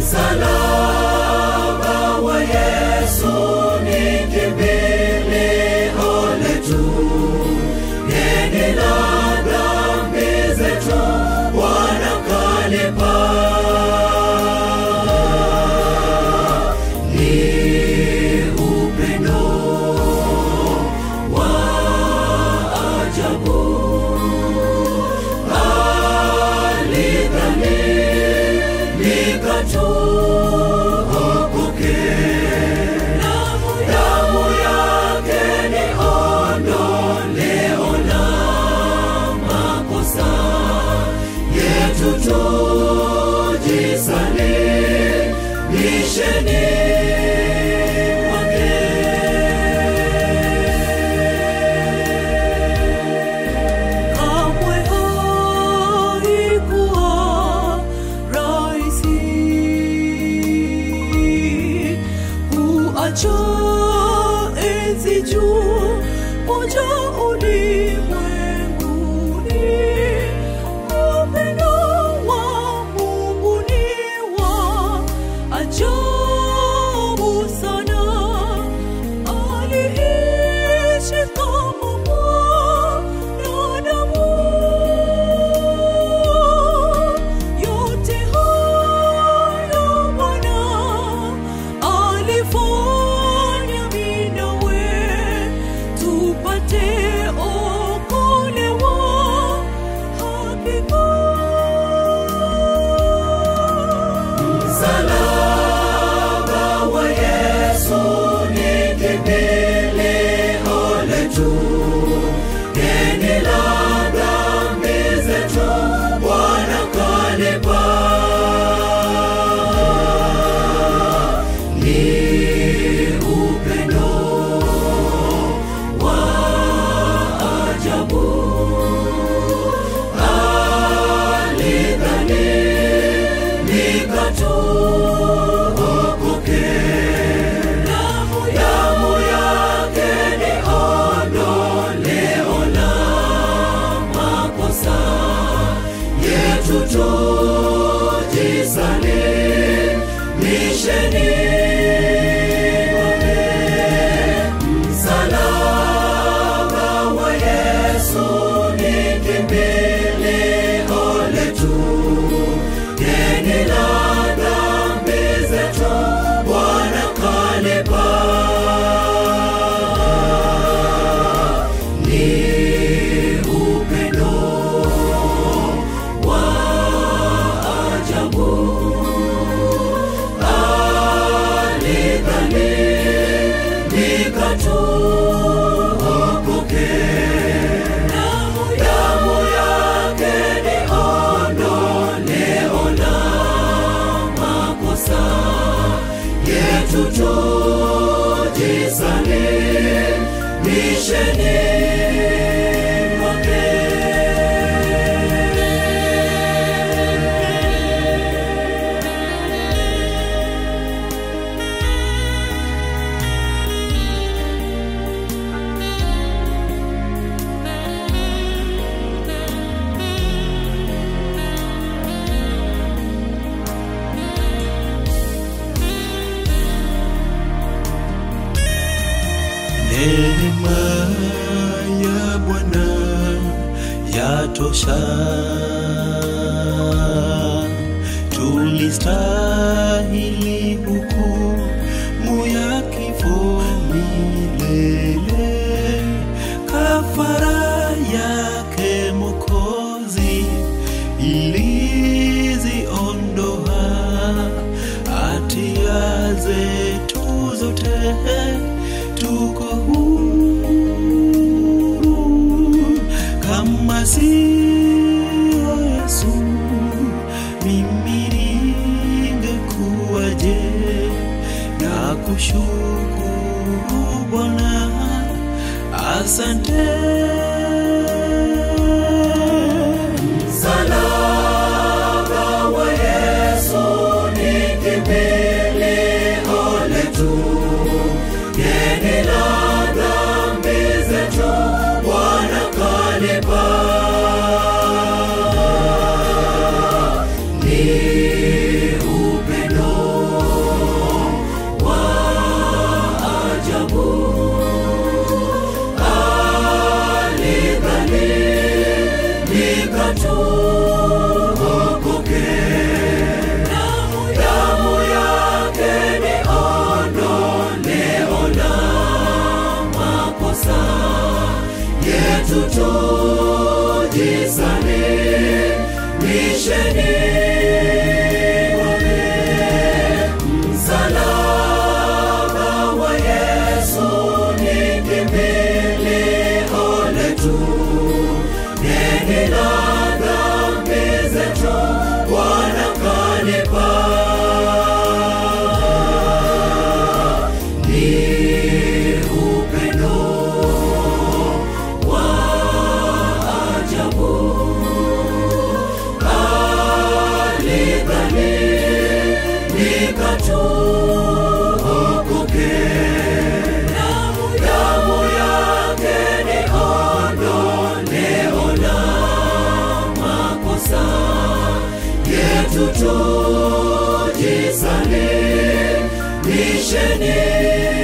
Msalaba wa Yesu ni kimbilio letu, deni la dhambi zetu Bwana kalipa. Ni upendo wa ajabu, alidhalilika tuokoke. Damu yake ni ondoleo la makosa yetu, tujisalisheni kwake. Kamwe haikuwa rahisi kuacha enzi juu moja ulimwenguni. Upendo wa Mungu ni wa ajabu sana, aliishi kama mwanadamu. Yote hayo Bwana alifanya mimi nawe tupate okolewa hakika. Msalaba wa Yesu ni kimbilio letu, deni la dhambi zetu Bwana kalipa. Ni upendo wa ajabu, alidhalilika tuokoke. Damu yake ni ondoleo la makosa yetu, tujisalisheni kwake. Msalaba wa Yesu ni kimbilio letu, deni la dhambi zetu Bwana kalipa. Ni upendo wa ajabu, alidhalilika tuokoke. Damu yake ni ondoleo la makosa yetu, tujisalisheni kwake. Neema ya Bwana yatosha, tulistahili hukumu ya kifo milele. Kafara yake Mwokozi iliziondoa hatia zetu zote, tuko huru kama sio Yesu, mimi ningekuwaje? Na kushukuru Bwana, asante. Msalaba wa Yesu ni kimbilio letu, deni la dhambi zetu Bwana kalipa. Ni upendo tuokoke. Damu yake ni ondoleo la makosa yetu, tujisalimishe